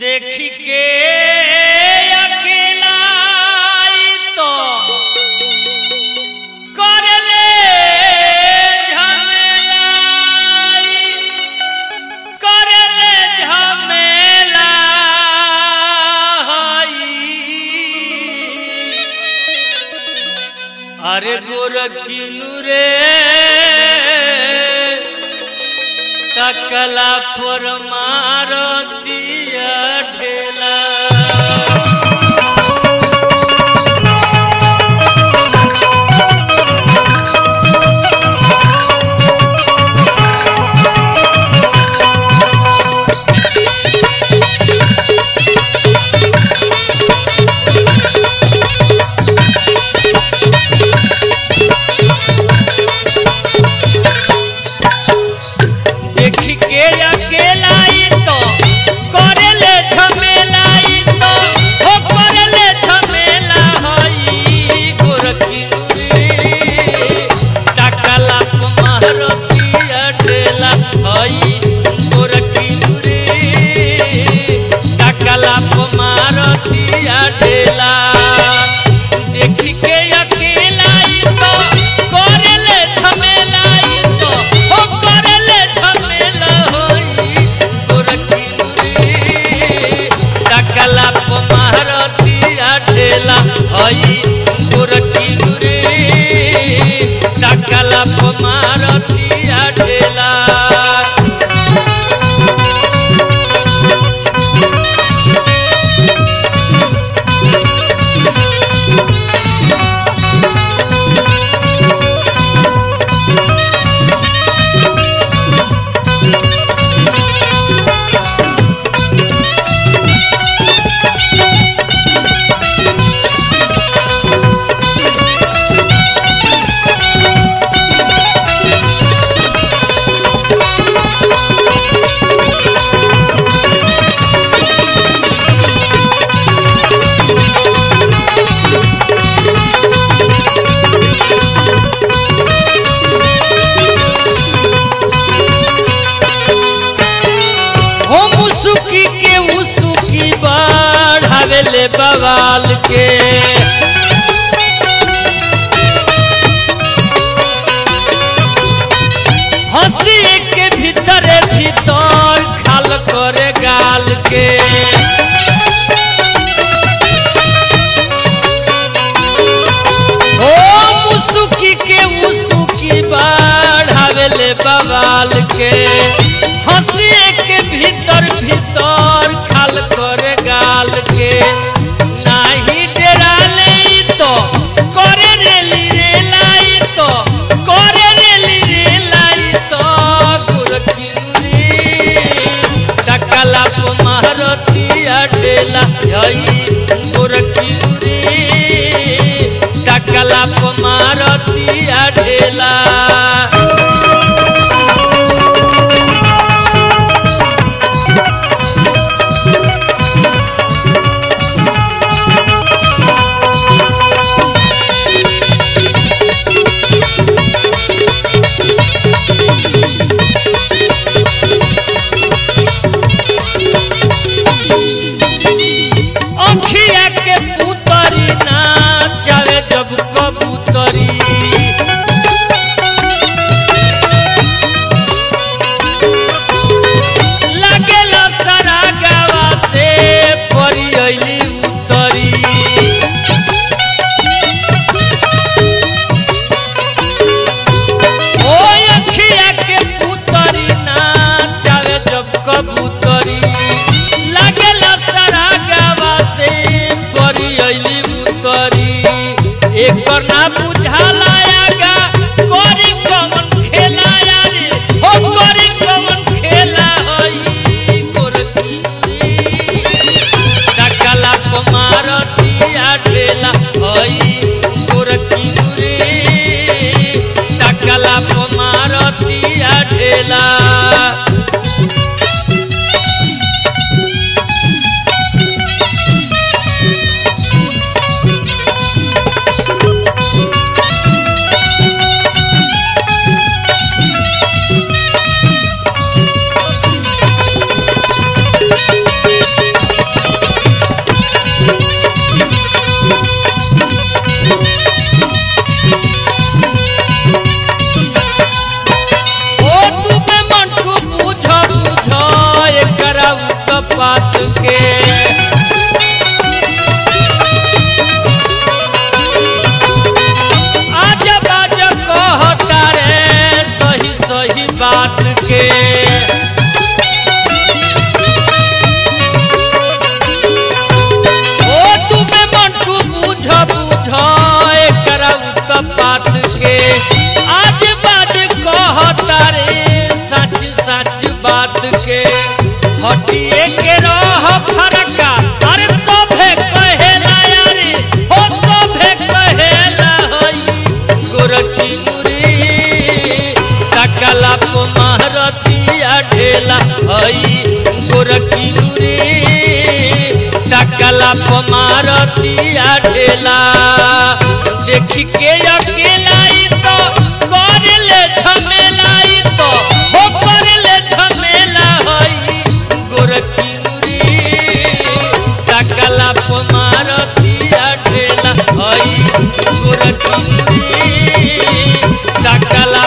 देखी के अकेला ई तो करले झमेला ई, करले झमेला ई। अरे गोरखिनु रे तकला पर मारतिया ढेला देखी के अकेला ई तो करेले झमेला ई तो हो करेले झमेला हई गोरखिनु रे तकला पर मारतिया ढेला हई गोरखिनु रे तकला पर मारतिया ढेला देखी के अकेला ई तो करेले झमेला ई तो हो करेले झमेला होई गोरखिनु रे टकला प मारतिया ढेला हई गोरखिनु रे टकला प मारतिया ढेला हो मुसुकी के उसुकी बढ़ावेले बवाल के हंसी के भीतर भीतर खाल करे गाल के हो मुसुकी के उसुकी बढ़ावेले बवाल के हंसी के भीतर भीतर खाल करे गाल के नाही डेराले ई तो करे रेली रे लाई तो करे रेली रे लाई तो गुरखिनुरी टकला प मारतिया ढेला हई गुरखिनुरी टकला प मारतिया ढेला अंखिया के पुतरी ना चावे जब कबूतरी लागेला सारा गावा से परी अइली उतरी ओ अखिया के पुतरी ना चावे जब कबूतरी लागेला सारा गावा से परी अइली उतरी एकर ना बुझाला आगा करी कमन खेला यारे हो करी कमन खेला हई गोरखी टकला प मारतिया ढेला हई गोरखी रे टकला प मारतिया ढेला बात के आज बाज कहता रे सही सही बात के ओ तुम्हें मंटू बुझ बुझ एकरा उत बात के आज बाज कहता रे सच सच बात के हटिए के रह फरका अरे सभे कहेला यारे हो सभे कहेला हई गोरकी मुरी तकला प महरतिया ढेला हई गोरकी मुरी तकला प मारतिया ढेला देख के अकेला ई तो करले झमेला ई तो हो करले झमेला हई गोरकी मुरी तकला प मारतिया ढेला हई गोरकी मुरी तकला